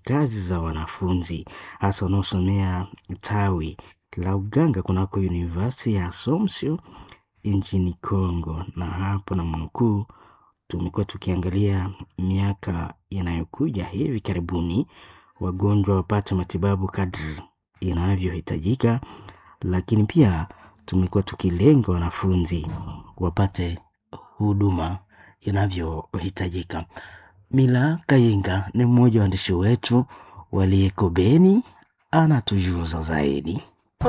kazi za wanafunzi hasa wanaosomea tawi la uganga kunako University ya Assumption nchini Congo. Na hapo na mnukuu, tumekuwa tukiangalia miaka inayokuja hivi karibuni, wagonjwa wapate matibabu kadri inavyohitajika, lakini pia tumekuwa tukilenga wanafunzi wapate huduma inavyohitajika. Mila Kayinga ni mmoja wa waandishi wetu waliyeko Beni, anatujuza zaidi.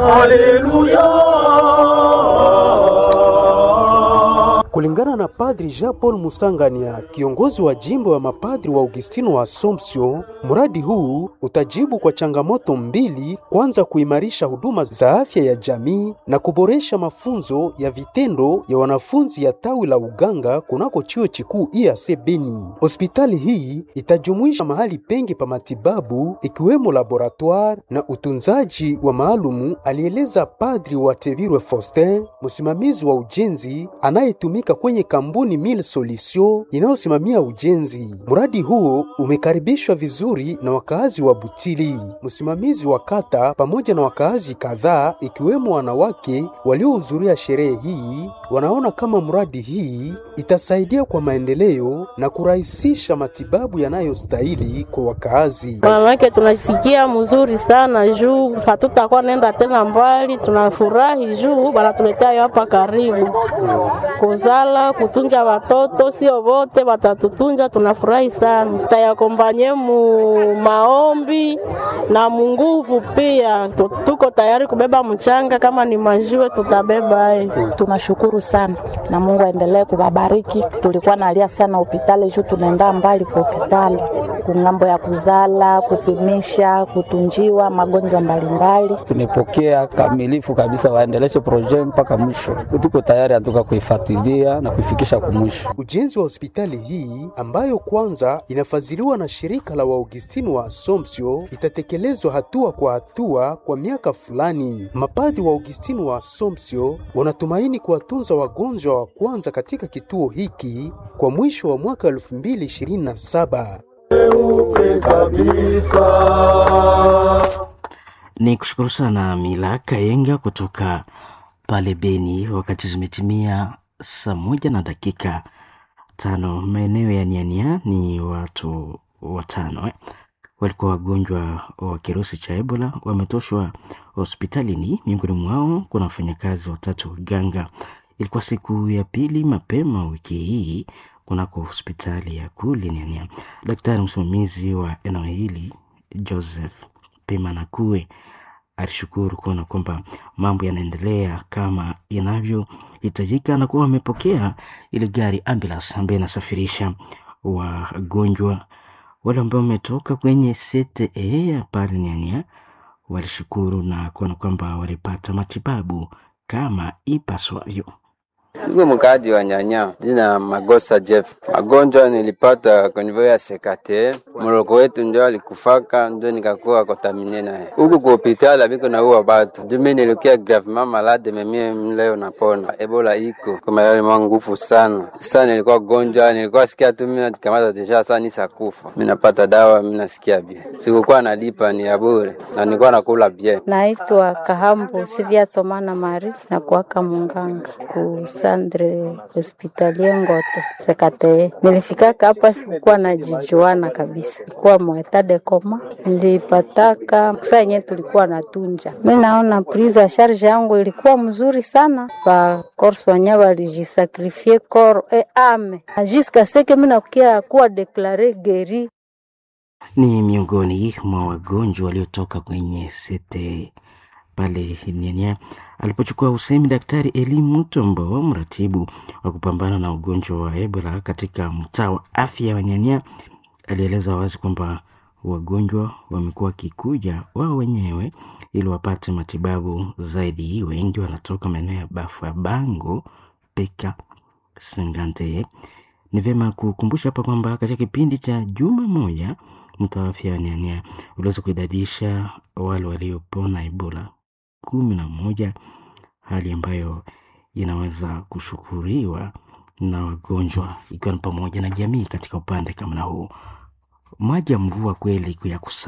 Kulingana na Padri Jean Paul Musangania, kiongozi wa jimbo ya mapadri wa Augustino wa Assumption, mradi huu utajibu kwa changamoto mbili: kwanza, kuimarisha huduma za afya ya jamii na kuboresha mafunzo ya vitendo ya wanafunzi ya tawi la uganga kunako chuo kikuu IAC Beni. Hospitali hii itajumuisha mahali pengi pa matibabu ikiwemo laboratoire na utunzaji wa maalumu, alieleza Padri wa Tebirwe Faustin, msimamizi wa ujenzi anayetumika kwenye kampuni Mille Solution inayosimamia ujenzi. Mradi huo umekaribishwa vizuri na wakaazi wa Butili. Msimamizi wa kata pamoja na wakaazi kadhaa ikiwemo wanawake waliohudhuria sherehe hii wanaona kama mradi hii itasaidia kwa maendeleo na kurahisisha matibabu yanayostahili kwa wakaazi. Wanawake tunasikia mzuri sana juu hatutakuwa nenda tena mbali, tunafurahi juu wanatuletea hapa karibu kuzala kutunja watoto, sio wote watatutunja. Tunafurahi sana, tayakombanye mu maombi na munguvu pia. Tuko tayari kubeba mchanga, kama ni majiwe tutabeba. Eh, tunashukuru sana na Mungu aendelee kuwabariki. Tulikuwa nalia sana hospitali juu tunaenda mbali kwa hospitali kungambo ya kuzala, kupimisha, kutunjiwa magonjwa mbalimbali. Tumepokea kamilifu kabisa, waendeleshe proje mpaka mwisho. Tuko tayari atuka kuifuatilia na kuifikisha kumwisho. Ujenzi wa hospitali hii ambayo kwanza inafadhiliwa na shirika la Waugustini wa Assumption itatekelezwa hatua kwa hatua kwa miaka fulani. Mapadi wa Augustini wa Assumption wanatumaini kuwatunza wagonjwa wa kwanza katika kituo hiki kwa mwisho wa mwaka 2027. Ni kushukuru sana Mila Kayenga kutoka pale Beni. Wakati zimetimia saa moja na dakika tano maeneo ya Niania ni watu watano eh, walikuwa wagonjwa wa kirusi cha Ebola wametoshwa hospitalini. Miongoni mwao kuna wafanyakazi watatu waganga. Ilikuwa siku ya pili mapema wiki hii kunako hospitali ya kule Niania. Daktari msimamizi wa eneo hili Joseph Pimanakue alishukuru kuona kwamba mambo yanaendelea kama inavyohitajika na kuwa wamepokea ile gari ambulance ambayo inasafirisha wagonjwa wale ambao wametoka kwenye CTE ya pale Nyanya. Walishukuru na kuona kwamba walipata matibabu kama ipaswavyo. Niko mkaaji wa Nyanya, jina Magosa Jeff. Magonjwa nilipata konivyo ya sekate, mroko wetu ndio alikufaka, ndio nikakuwa kontamine naye huku kwa hospitali biko na uwa batu jumi nilikia gravement malade, memie leo napona. Ebola iko kama yale mwa nguvu sana sasa. Nilikuwa gonjwa, nilikuwa sikia tu mimi najikamata deja, sasa nisakufa. Mimi napata dawa, mimi nasikia bien, sikukuwa nalipa ni ya bure na nilikuwa nakula bien. Naitwa Kahambo Sivia Tsomana Mari na kuaka munganga ku Sandre hospitalie Ngoto Sekate. Nilifikaka hapa sikukuwa najijuana kabisa, kuwa mwetade koma nilipataka saa yenye tulikuwa natunja. Mi naona prise charge yangu ilikuwa mzuri sana, ba korso wenye walijisakrifie kor e ame ajiska seke mi nakukia kuwa deklare geri Ni miongoni mwa wagonjwa waliotoka kwenye sete pale Nyanya alipochukua usemi Daktari Eli Mutombo, mratibu wa kupambana na ugonjwa wa Ebola katika mtaa wa afya wa Nyanya, alieleza wazi kwamba wagonjwa wamekuwa wakikuja wao wenyewe ili wapate matibabu zaidi. Wengi wanatoka maeneo ya Bafa Bango, Peka, Sengante. Ni vyema kukumbusha hapa kwamba katika kipindi cha juma moja mtaa wa afya wa Nyanya uliweza kuidadisha wale waliopona Ebola kumi na moja, hali ambayo inaweza kushukuriwa na wagonjwa ikiwa ni pamoja na jamii katika upande kama na huu. Maji ya mvua kweli ya kusa